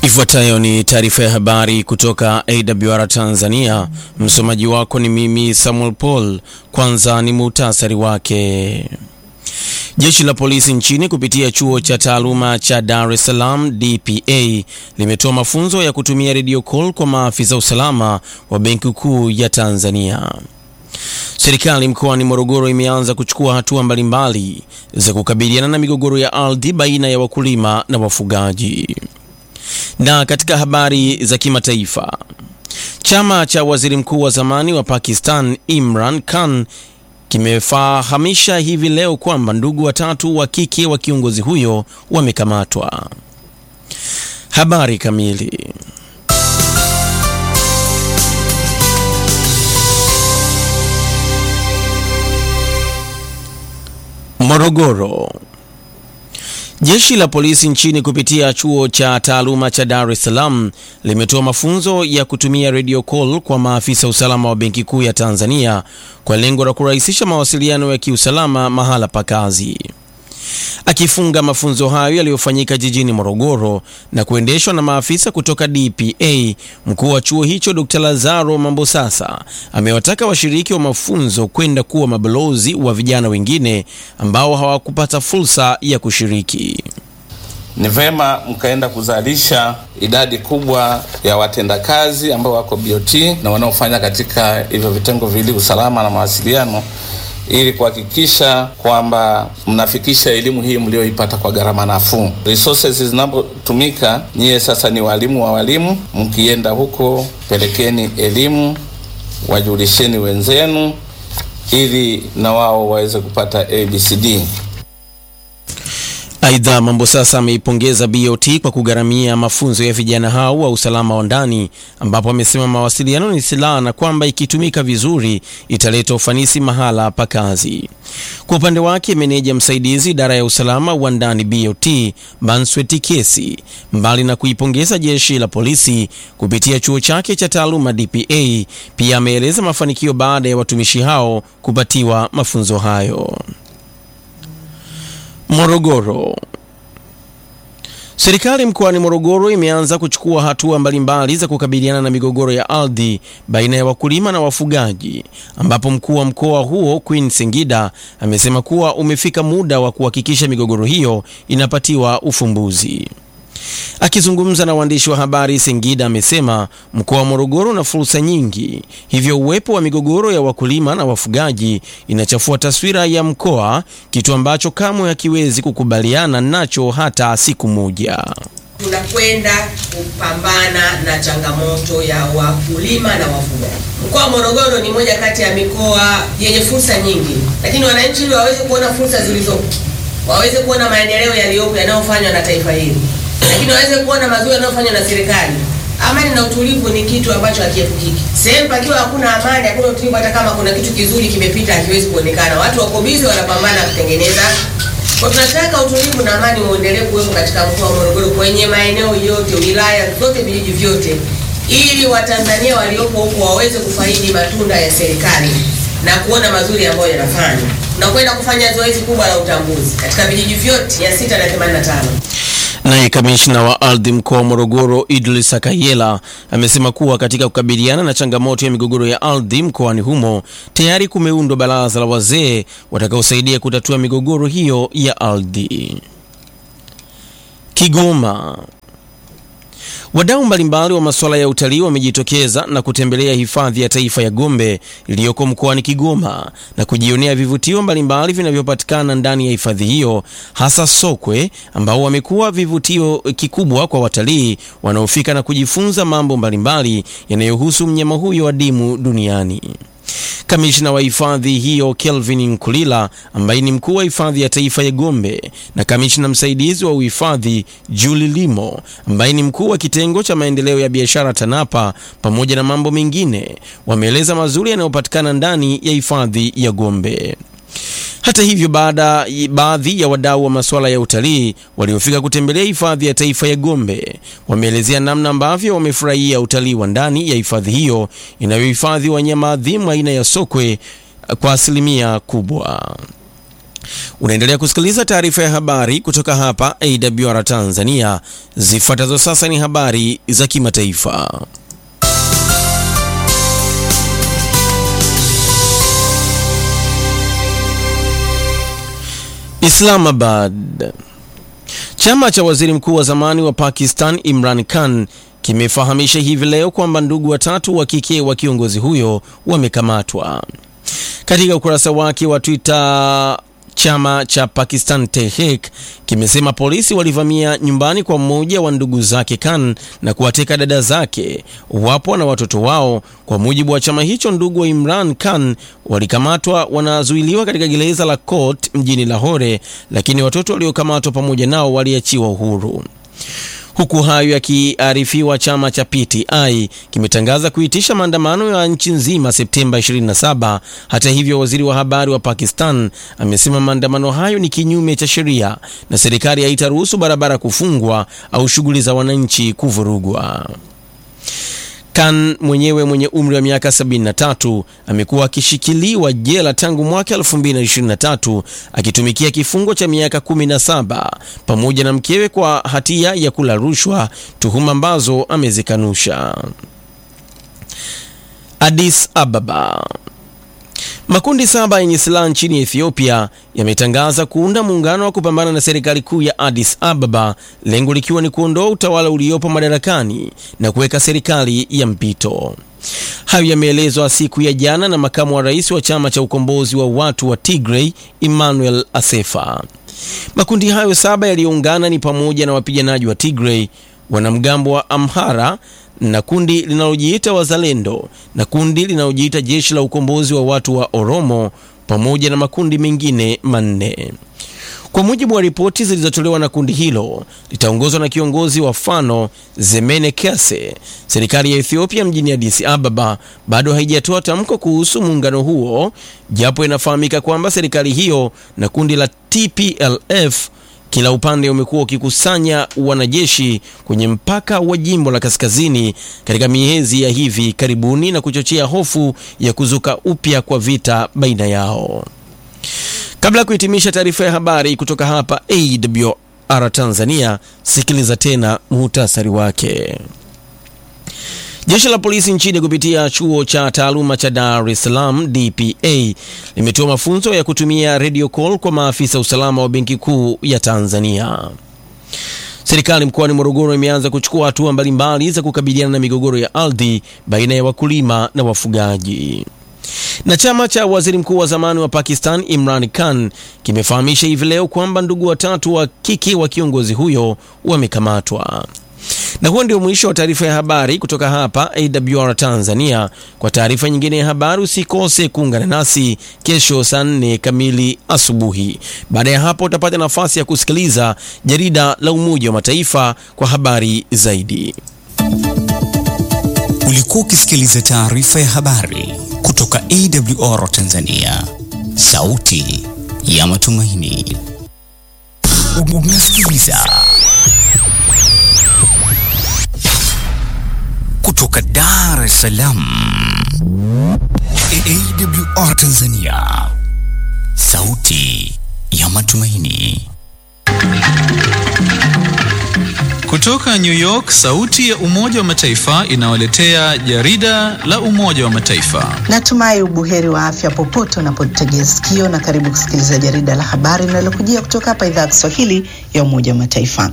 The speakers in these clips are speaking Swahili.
Ifuatayo ni taarifa ya habari kutoka AWR Tanzania. Msomaji wako ni mimi Samuel Paul. Kwanza ni muhtasari wake. Jeshi la polisi nchini kupitia chuo cha taaluma cha Dar es Salaam DPA limetoa mafunzo ya kutumia radio call kwa maafisa usalama wa Benki Kuu ya Tanzania. Serikali mkoani Morogoro imeanza kuchukua hatua mbalimbali za kukabiliana na migogoro ya ardhi baina ya wakulima na wafugaji. Na katika habari za kimataifa, chama cha waziri mkuu wa zamani wa Pakistan Imran Khan kimefahamisha hivi leo kwamba ndugu watatu wa kike wa kiongozi huyo wamekamatwa. Habari kamili. Morogoro. Jeshi la polisi nchini kupitia chuo cha taaluma cha Dar es Salaam limetoa mafunzo ya kutumia radio call kwa maafisa usalama wa Benki Kuu ya Tanzania kwa lengo la kurahisisha mawasiliano ya kiusalama mahala pa kazi. Akifunga mafunzo hayo yaliyofanyika jijini Morogoro na kuendeshwa na maafisa kutoka DPA, mkuu wa chuo hicho Dr. Lazaro Mambosasa amewataka washiriki wa mafunzo kwenda kuwa mabalozi wa vijana wengine ambao hawakupata fursa ya kushiriki. Ni vema mkaenda kuzalisha idadi kubwa ya watendakazi ambao wako BOT na wanaofanya katika hivyo vitengo viwili, usalama na mawasiliano ili kuhakikisha kwamba mnafikisha elimu hii mlioipata kwa gharama nafuu. Resources zinapotumika, nyie sasa ni walimu wa walimu, mkienda huko pelekeni elimu, wajulisheni wenzenu ili na wao waweze kupata ABCD. Aidha, Mambosasa ameipongeza BOT kwa kugharamia mafunzo ya vijana hao wa usalama wa ndani, ambapo amesema mawasiliano ni silaha na kwamba ikitumika vizuri italeta ufanisi mahala pa kazi. Kwa upande wake, meneja msaidizi idara ya usalama wa ndani BOT Mansweti Kesi, mbali na kuipongeza jeshi la polisi kupitia chuo chake cha taaluma DPA, pia ameeleza mafanikio baada ya watumishi hao kupatiwa mafunzo hayo. Morogoro. Serikali mkoani Morogoro imeanza kuchukua hatua mbalimbali za kukabiliana na migogoro ya ardhi baina ya wakulima na wafugaji, ambapo mkuu wa mkoa huo Queen Singida amesema kuwa umefika muda wa kuhakikisha migogoro hiyo inapatiwa ufumbuzi. Akizungumza na waandishi wa habari, Singida amesema mkoa wa Morogoro una fursa nyingi, hivyo uwepo wa migogoro ya wakulima na wafugaji inachafua taswira ya mkoa, kitu ambacho kamwe hakiwezi kukubaliana nacho hata siku moja. Tunakwenda kupambana na changamoto ya wakulima na wafugaji. Mkoa wa Morogoro ni moja kati ya mikoa yenye fursa nyingi, lakini wananchi ili waweze kuona fursa zilizopo, waweze kuona maendeleo yaliyopo yanayofanywa na taifa hili lakini waweze kuona mazuri yanayofanywa na serikali. Amani na utulivu ni kitu ambacho hakiepukiki. Sehemu pakiwa hakuna amani, hakuna utulivu, hata kama kuna kitu kizuri kimepita hakiwezi kuonekana. Watu wako bizi wanapambana kutengeneza. Kwa tunataka utulivu na amani muendelee kuwepo katika mkoa wa Morogoro kwenye maeneo yote, wilaya zote, vijiji vyote, ili Watanzania waliopo huko waweze kufaidi matunda ya serikali na kuona mazuri ambayo yanafanywa. Tunakwenda kufanya zoezi kubwa la utambuzi katika vijiji vyote 685. Naye kamishna wa ardhi mkoa wa Morogoro Idris Akayela amesema kuwa katika kukabiliana na changamoto ya migogoro ya ardhi mkoani humo tayari kumeundwa baraza la wazee watakaosaidia kutatua migogoro hiyo ya ardhi. Kigoma. Wadau mbalimbali wa masuala ya utalii wamejitokeza na kutembelea hifadhi ya taifa ya Gombe iliyoko mkoani Kigoma na kujionea vivutio mbalimbali vinavyopatikana ndani ya hifadhi hiyo, hasa sokwe ambao wamekuwa vivutio kikubwa kwa watalii wanaofika na kujifunza mambo mbalimbali yanayohusu mnyama huyo adimu duniani. Kamishna wa hifadhi hiyo Kelvin Nkulila ambaye ni mkuu wa hifadhi ya taifa ya Gombe na kamishna msaidizi wa uhifadhi Julie Limo ambaye ni mkuu wa kitengo cha maendeleo ya biashara TANAPA pamoja na mambo mengine wameeleza mazuri yanayopatikana ndani ya hifadhi ya Gombe. Hata hivyo, baada baadhi ya wadau wa masuala ya utalii waliofika kutembelea hifadhi ya taifa ya Gombe wameelezea namna ambavyo wamefurahia utalii wa ndani ya hifadhi hiyo inayohifadhi wanyama adhimu aina ya sokwe kwa asilimia kubwa. Unaendelea kusikiliza taarifa ya habari kutoka hapa AWR Tanzania. Zifuatazo sasa ni habari za kimataifa. Islamabad. Chama cha waziri mkuu wa zamani wa Pakistan Imran Khan kimefahamisha hivi leo kwamba ndugu watatu wa kike wa kiongozi huyo wamekamatwa. Katika ukurasa wake wa Twitter, chama cha Pakistan Tehreek kimesema polisi walivamia nyumbani kwa mmoja wa ndugu zake Khan na kuwateka dada zake, wapo na watoto wao. Kwa mujibu wa chama hicho, ndugu wa Imran Khan walikamatwa, wanazuiliwa katika gereza la Court mjini Lahore, lakini watoto waliokamatwa pamoja nao waliachiwa uhuru. Huku hayo yakiarifiwa, chama cha PTI kimetangaza kuitisha maandamano ya nchi nzima Septemba 27. Hata hivyo, waziri wa habari wa Pakistan amesema maandamano hayo ni kinyume cha sheria na serikali haitaruhusu barabara kufungwa au shughuli za wananchi kuvurugwa. Khan mwenyewe mwenye umri wa miaka 73 amekuwa akishikiliwa jela tangu mwaka 2023 akitumikia kifungo cha miaka 17 pamoja na mkewe kwa hatia ya kula rushwa, tuhuma ambazo amezikanusha. Addis Ababa. Makundi saba yenye silaha nchini Ethiopia yametangaza kuunda muungano wa kupambana na serikali kuu ya Addis Ababa, lengo likiwa ni kuondoa utawala uliopo madarakani na kuweka serikali ya mpito. Hayo yameelezwa siku ya jana na makamu wa rais wa chama cha ukombozi wa watu wa Tigray, Emmanuel Asefa. Makundi hayo saba yaliyoungana ni pamoja na wapiganaji wa Tigray, wanamgambo wa Amhara na kundi linalojiita Wazalendo na kundi linalojiita Jeshi la Ukombozi wa Watu wa Oromo pamoja na makundi mengine manne. Kwa mujibu wa ripoti zilizotolewa na kundi hilo, litaongozwa na kiongozi wa Fano Zemene Kese. Serikali ya Ethiopia mjini Addis Ababa bado haijatoa tamko kuhusu muungano huo, japo inafahamika kwamba serikali hiyo na kundi la TPLF kila upande umekuwa ukikusanya wanajeshi kwenye mpaka wa jimbo la kaskazini katika miezi ya hivi karibuni na kuchochea hofu ya kuzuka upya kwa vita baina yao. Kabla ya kuhitimisha taarifa ya habari kutoka hapa AWR Tanzania, sikiliza tena muhtasari wake. Jeshi la polisi nchini kupitia chuo cha taaluma cha Dar es Salaam DPA limetoa mafunzo ya kutumia radio call kwa maafisa usalama wa Benki Kuu ya Tanzania. Serikali mkoani Morogoro imeanza kuchukua hatua mbalimbali za kukabiliana na migogoro ya ardhi baina ya wakulima na wafugaji. Na chama cha waziri mkuu wa zamani wa Pakistan Imran Khan kimefahamisha hivi leo kwamba ndugu watatu wa kike wa kiongozi huyo wamekamatwa. Na huo ndio mwisho wa taarifa ya habari kutoka hapa AWR Tanzania. Kwa taarifa nyingine ya habari usikose kuungana nasi kesho saa nne kamili asubuhi. Baada ya hapo utapata nafasi ya kusikiliza jarida la Umoja wa Mataifa kwa habari zaidi. Ulikuwa ukisikiliza taarifa ya habari kutoka AWR Tanzania, sauti ya matumaini. Unasikiliza kutoka Dar es Salaam, AWR Tanzania, sauti ya matumaini. Kutoka New York, sauti ya Umoja wa Mataifa inawaletea jarida la Umoja wa Mataifa. Natumai ubuheri wa afya popote unapotegea sikio, na karibu kusikiliza jarida la habari linalokujia kutoka hapa idhaa ya Kiswahili ya Umoja wa Mataifa.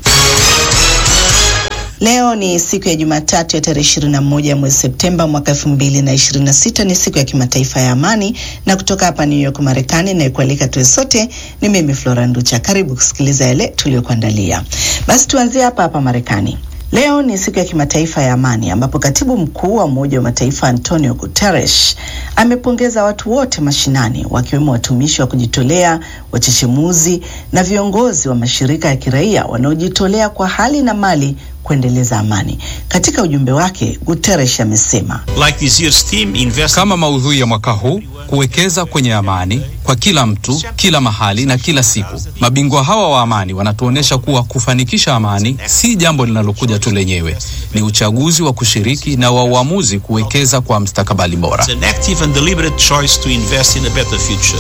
Leo ni siku ya Jumatatu ya tarehe 21 ya mwezi Septemba mwaka 2026. Ni siku ya kimataifa ya amani, na kutoka hapa New York Marekani, inayekualika tuwe sote ni mimi Flora Nducha. Karibu kusikiliza yale tuliyokuandalia. Basi tuanzie hapa hapa Marekani. Leo ni siku ya kimataifa ya amani ambapo katibu mkuu wa Umoja wa Mataifa Antonio Guterres amepongeza watu wote mashinani wakiwemo watumishi wa kujitolea, wachechemuzi na viongozi wa mashirika ya kiraia wanaojitolea kwa hali na mali kuendeleza amani. Katika ujumbe wake, Guterres amesema Like this year's theme, invest kama maudhui ya mwaka huu kuwekeza kwenye amani kwa kila mtu, kila mahali na kila siku. Mabingwa hawa wa amani wanatuonyesha kuwa kufanikisha amani si jambo linalokuja tu lenyewe, ni uchaguzi wa kushiriki na wa uamuzi kuwekeza kwa mstakabali bora. an active and deliberate choice to invest in a better future.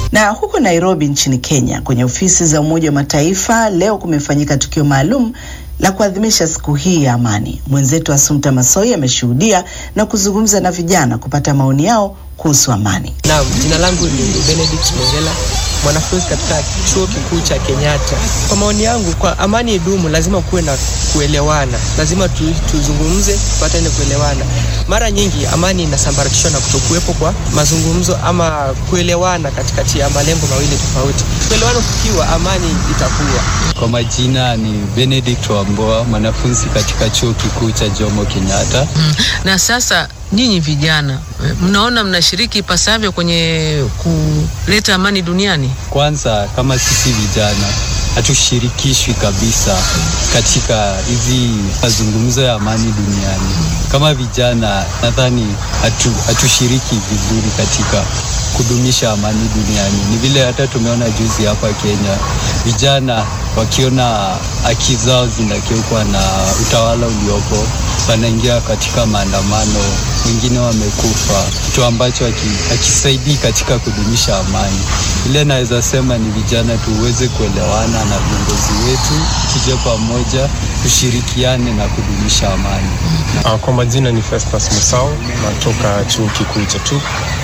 Na huko Nairobi nchini Kenya, kwenye ofisi za Umoja wa Mataifa leo kumefanyika tukio maalum la kuadhimisha siku hii ya amani. Mwenzetu Asumta Masoi ameshuhudia na kuzungumza na vijana kupata maoni yao kuhusu amani. Naam, jina langu ni Benedict Mongela, mwanafunzi katika chuo kikuu cha Kenyatta. Kwa maoni yangu, kwa amani idumu, lazima kuwe na kuelewana, lazima tu, tuzungumze tupatane kuelewana. Mara nyingi amani inasambaratishwa na kutokuwepo kwa mazungumzo ama kuelewana katikati ya malengo mawili tofauti. Kuelewana kukiwa, amani itakuwa. Kwa majina ni Benedict Wamboa, mwanafunzi katika chuo kikuu cha Jomo Kenyatta. Mm. Na sasa nyinyi vijana mnaona mnashiriki ipasavyo kwenye kuleta amani duniani? Kwanza, kama sisi vijana hatushirikishwi kabisa katika hizi mazungumzo ya amani duniani. Kama vijana, nadhani hatu, hatushiriki vizuri katika kudumisha amani duniani. Ni vile hata tumeona juzi hapa Kenya, vijana wakiona haki zao zinakiukwa na utawala uliopo, wanaingia katika maandamano, wengine wamekufa, kitu ambacho hakisaidii katika kudumisha amani. Ile naweza sema ni vijana tuweze kuelewana na viongozi wetu, tuje pamoja, tushirikiane na kudumisha amani. Uh, kwa majina ni Festus Musau, natoka chuo kikuu cha TUK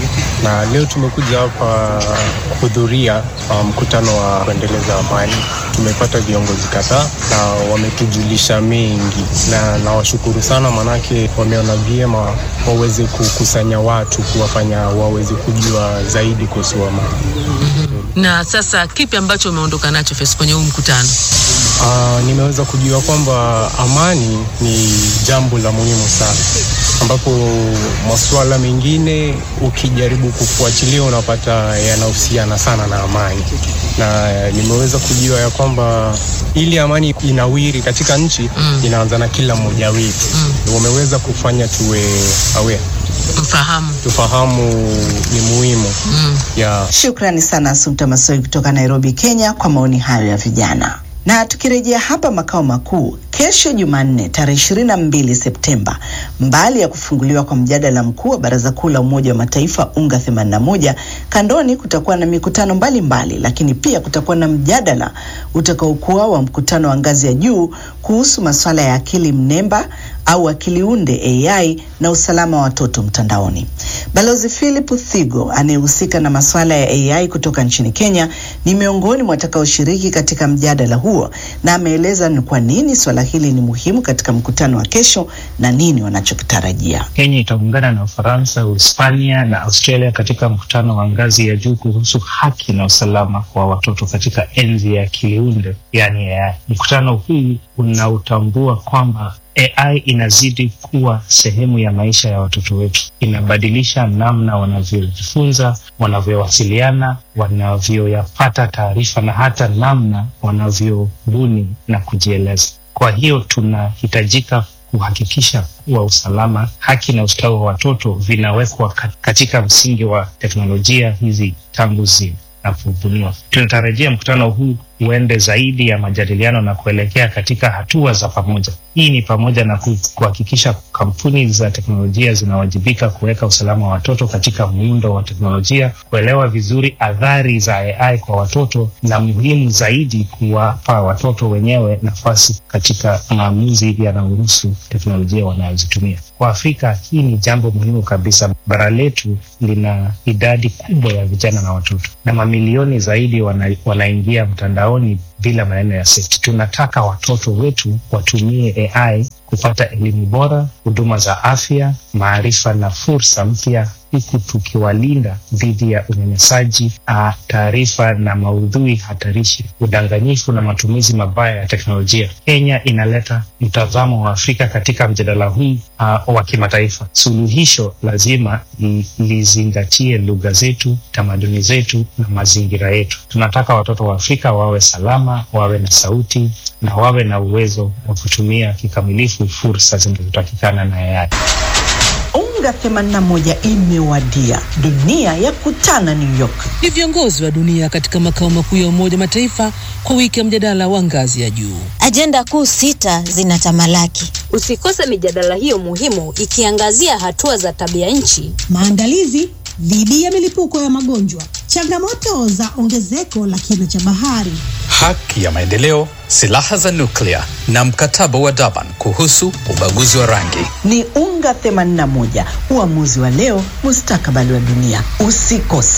na leo tumekuja hapa kuhudhuria mkutano um, wa kuendeleza amani. Tumepata viongozi kadhaa na wametujulisha mengi, na nawashukuru sana, manake wameona vyema waweze kukusanya watu, kuwafanya waweze kujua zaidi kuhusu amani. Na sasa kipi ambacho umeondoka nacho Fes kwenye huu mkutano? Uh, nimeweza kujua kwamba amani ni jambo la muhimu sana, ambapo masuala mengine ukijaribu kufuatilia unapata yanahusiana sana na amani, na nimeweza kujua ya kwamba ili amani inawiri katika nchi mm. inaanza na kila mmoja wetu mm. wameweza kufanya tuwe aware mfahamu tufahamu ni muhimu mm. yeah. Shukrani sana Asumta Masoi kutoka Nairobi, Kenya, kwa maoni hayo ya vijana. Na tukirejea hapa makao makuu, kesho Jumanne tarehe ishirini na mbili Septemba, mbali ya kufunguliwa kwa mjadala mkuu wa Baraza Kuu la Umoja wa Mataifa UNGA 81 kandoni kutakuwa na mikutano mbalimbali mbali, lakini pia kutakuwa na mjadala utakaokuwa wa mkutano wa ngazi ya juu kuhusu masuala ya akili mnemba au akili unde AI na usalama wa watoto mtandaoni. Balozi Philip Thigo anayehusika na masuala ya AI kutoka nchini Kenya ni miongoni mwa watakaoshiriki katika mjadala huo, na ameeleza ni kwa nini swala hili ni muhimu katika mkutano wa kesho na nini wanachokitarajia. Kenya itaungana na Ufaransa, Uhispania na Australia katika mkutano wa ngazi ya juu kuhusu haki na usalama wa watoto katika enzi ya akili unde, yani AI. Mkutano huu unautambua kwamba AI inazidi kuwa sehemu ya maisha ya watoto wetu. Inabadilisha namna wanavyojifunza, wanavyowasiliana, wanavyoyapata taarifa na hata namna wanavyobuni na kujieleza. Kwa hiyo tunahitajika kuhakikisha kuwa usalama, haki na ustawi wa watoto vinawekwa katika msingi wa teknolojia hizi tangu zinapobuniwa. Tunatarajia mkutano huu uende zaidi ya majadiliano na kuelekea katika hatua za pamoja. Hii ni pamoja na kuhakikisha kampuni za teknolojia zinawajibika kuweka usalama wa watoto katika muundo wa teknolojia, kuelewa vizuri athari za AI kwa watoto, na muhimu zaidi, kuwapa watoto wenyewe nafasi katika maamuzi yanayohusu teknolojia wanayozitumia. Kwa Afrika, hii ni jambo muhimu kabisa. Bara letu lina idadi kubwa ya vijana na watoto, na mamilioni zaidi wana, wanaingia mtandao ni bila maneno ya safety. Tunataka watoto wetu watumie AI kupata elimu bora, huduma za afya, maarifa na fursa mpya, huku tukiwalinda dhidi ya unyanyasaji, taarifa na maudhui hatarishi, udanganyifu na matumizi mabaya ya teknolojia. Kenya inaleta mtazamo wa Afrika katika mjadala huu uh, wa kimataifa. Suluhisho lazima lizingatie lugha zetu, tamaduni zetu na mazingira yetu. Tunataka watoto wa Afrika wawe salama, wawe na sauti na wawe na uwezo wa kutumia kikamilifu fursa zinazotakikana na AI. UNGA 81 imewadia, dunia ya kutana New York. Ni viongozi wa dunia katika makao makuu ya Umoja Mataifa kwa wiki ya mjadala wa ngazi ya juu. Ajenda kuu sita zinatamalaki. Usikose mijadala hiyo muhimu ikiangazia hatua za tabia nchi, maandalizi dhidi ya milipuko ya magonjwa, changamoto za ongezeko la kina cha bahari, haki ya maendeleo, silaha za nuklia na mkataba wa Durban kuhusu ubaguzi wa rangi. Ni UNGA 81, uamuzi wa leo, mustakabali wa dunia. Usikose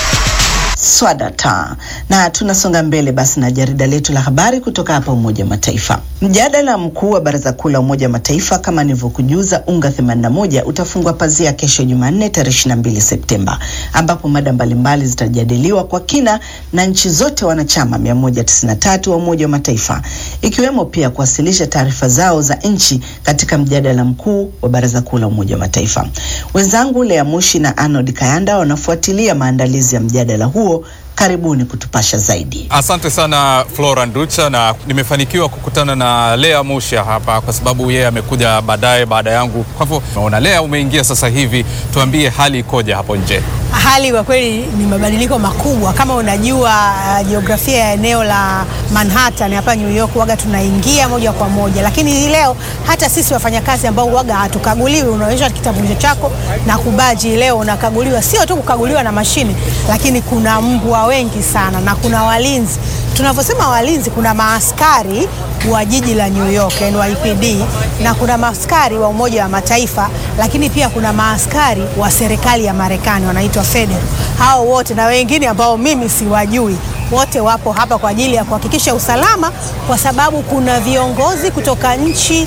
swadata na tunasonga mbele basi na jarida letu la habari kutoka hapa Umoja wa Mataifa. Mjadala mkuu wa Baraza Kuu la Umoja wa Mataifa kama nilivyokujuza, UNGA 81 utafungwa pazia kesho Jumanne tarehe 22 Septemba, ambapo mada mbalimbali zitajadiliwa kwa kina na nchi zote wanachama 193 wa Umoja wa Mataifa, ikiwemo pia kuwasilisha taarifa zao za nchi katika mjadala mkuu wa Baraza Kuu la Umoja wa Mataifa. Wenzangu Lea Mushi na Arnold Kayanda wanafuatilia maandalizi ya mjadala huo. Karibuni kutupasha zaidi. Asante sana Flora Nducha, na nimefanikiwa kukutana na Lea Musha hapa kwa sababu yeye amekuja baadaye baada yangu. Kwa hivyo naona Lea, umeingia sasa hivi, tuambie hali ikoje hapo nje? Hali kwa kweli ni mabadiliko makubwa. Kama unajua uh, jiografia ya eneo la Manhattan hapa New York, waga tunaingia moja kwa moja, lakini hii leo hata sisi wafanyakazi ambao waga hatukaguliwi, unaonyesha kitambulisho chako na kubaji, leo unakaguliwa, sio tu kukaguliwa na mashine, lakini kuna mbwa wengi sana na kuna walinzi. Tunavyosema walinzi, kuna maaskari wa jiji la New York NYPD, na kuna maaskari wa Umoja wa Mataifa, lakini pia kuna maaskari wa serikali ya Marekani wanaitwa federal. Hao wote na wengine ambao mimi siwajui, wote wapo hapa kwa ajili ya kuhakikisha usalama, kwa sababu kuna viongozi kutoka nchi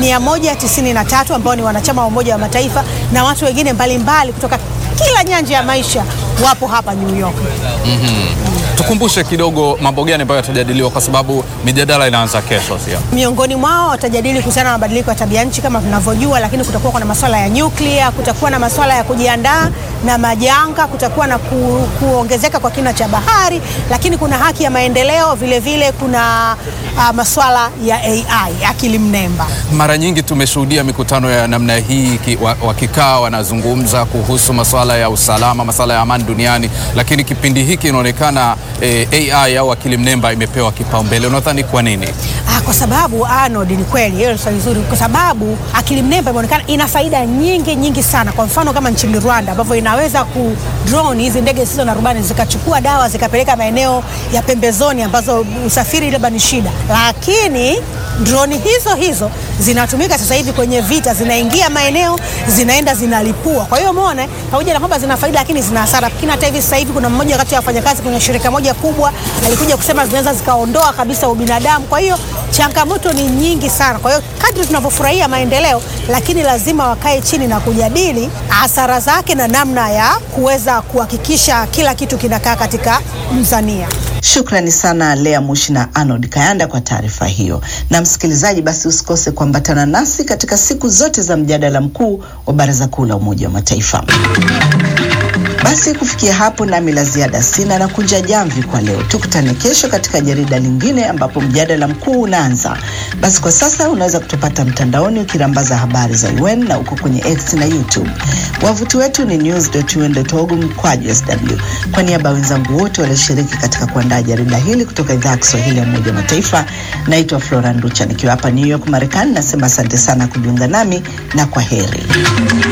193 ambao ni wanachama wa Umoja wa Mataifa na watu wengine mbalimbali kutoka kila nyanja ya maisha wapo hapa New York. Mm-hmm. Tukumbushe kidogo mambo gani ambayo yatajadiliwa kwa sababu mijadala inaanza kesho, sio? Miongoni mwao watajadili kuhusiana na mabadiliko ya tabia nchi kama tunavyojua, lakini kutakuwa kuna masuala ya nyuklia, kutakuwa na masuala ya kujiandaa na majanga, kutakuwa na ku, kuongezeka kwa kina cha bahari, lakini kuna haki ya maendeleo vile vile, kuna uh, masuala ya AI, akili mnemba. Mara nyingi tumeshuhudia mikutano ya namna hii wakikaa wanazungumza kuhusu masuala ya usalama, masuala ya amani duniani, lakini kipindi hiki inaonekana eh, AI au akili mnemba imepewa kipaumbele. Unadhani kwa nini? Ah, kwa sababu Arnold, ni kweli hiyo swali zuri, kwa sababu akili mnemba imeonekana ina faida nyingi nyingi sana. Kwa mfano kama nchini Rwanda ambavyo inaweza ku drone hizi ndege zisizo na rubani zikachukua dawa zikapeleka maeneo ya pembezoni ambazo usafiri labda ni shida, lakini droni hizo hizo zinatumika sasa hivi kwenye vita, zinaingia maeneo, zinaenda zinalipua. Kwa hiyo umeona, pamoja na kwamba zina faida, lakini zina hasara. Lakini hata hivi sasa hivi kuna mmoja kati ya wafanyakazi kwenye shirika moja kubwa alikuja kusema zinaweza zikaondoa kabisa ubinadamu. Kwa hiyo changamoto ni nyingi sana. Kwa hiyo kadri tunavyofurahia maendeleo, lakini lazima wakae chini na kujadili hasara zake na namna ya kuweza kuhakikisha kila kitu kinakaa katika mzania. Shukrani sana Lea Mushi na Arnold Kayanda kwa taarifa hiyo. Na msikilizaji, basi usikose kuambatana nasi katika siku zote za mjadala mkuu wa Baraza Kuu la Umoja wa Mataifa. Basi kufikia hapo, nami la ziada sina na kunja jamvi kwa leo. Tukutane kesho katika jarida lingine ambapo mjadala mkuu unaanza. Basi kwa sasa unaweza kutupata mtandaoni ukirambaza habari za UN na uko kwenye X na YouTube. Wavuti wetu ni news.un.org mkwaju sw. Kwa niaba ya wenzangu wote walioshiriki katika kuandaa jarida hili kutoka idhaa ya Kiswahili ya Umoja wa Mataifa, naitwa Flora Nducha nikiwa hapa New York, Marekani. Nasema asante sana kujiunga nami na kwa heri.